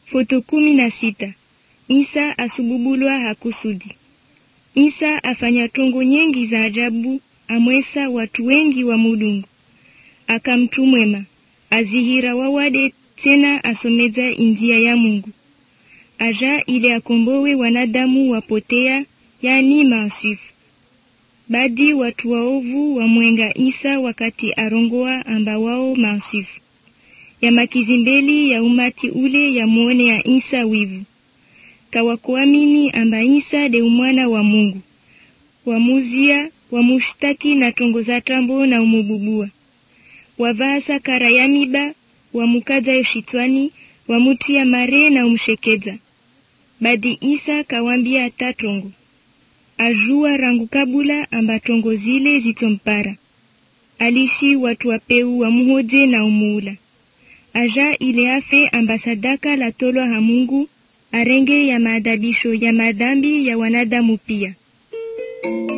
Foto kumi na sita. Isa asububulwa hakusudi. Isa afanya tongo nyengi za ajabu, amwesa watu wengi wa mulungu. Akamtu mwema, azihira wawade tena asomeza injia ya Mungu. Aja ile akombowe wanadamu wapotea, yani maasifu. Badi watu waovu wamwenga Isa wakati arongoa amba wao maasifu. Ya makizimbeli ya umati ule ya muone ya Isa wivu. Kawakuamini amba Isa de umwana wa Mungu. Wamuzia, wamushtaki na tongo za tambo na umububua. Wavaasa kara ya miba, wamukaza yoshitwani, wamutia mare na umshekeza. Badi Isa kawambia tatongo. Ajua rangu kabula amba tongo zile zitompara. Alishi watu wapeu wamuhoje na umuula. Aja ile afe amba sadaka la tolwa ha Mungu arenge ya maadabisho ya madhambi ya wanadamu pia.